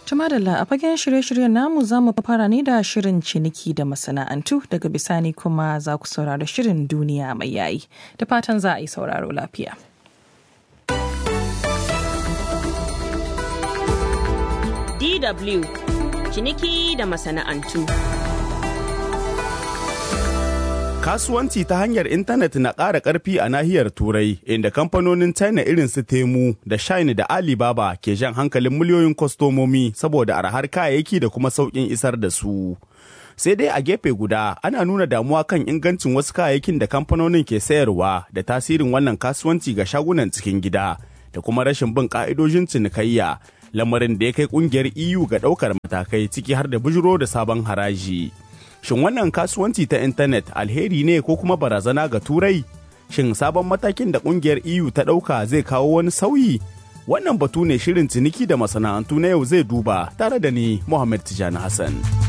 Tumadalla a fagen shirye-shiryen namu za mu fara ne da shirin ciniki da masana'antu daga bisani kuma za ku saurari shirin duniya mai yayi da fatan za a yi sauraro lafiya. DW ciniki da masana'antu. Kasuwanci ta hanyar intanet na ƙara ƙarfi a nahiyar Turai, inda kamfanonin China irin su Temu da Shine da Alibaba ke jan hankalin miliyoyin kwastomomi saboda arhar kayayyaki da kuma sauƙin isar da su. Sai dai a gefe guda ana nuna damuwa kan ingancin wasu kayayyakin da kamfanonin ke sayarwa da tasirin wannan kasuwanci ga shagunan cikin gida da kuma rashin bin ƙa'idojin cinikayya, lamarin da ya kai ƙungiyar EU ga ɗaukar matakai ciki har da bujiro da sabon haraji. Shin wannan kasuwanci ta intanet alheri ne ko kuma barazana ga turai? Shin sabon matakin da kungiyar EU ta ɗauka zai kawo wani sauyi? Wannan batu ne shirin ciniki da masana'antu na yau zai duba tare da ni Muhammad Tijani Hassan.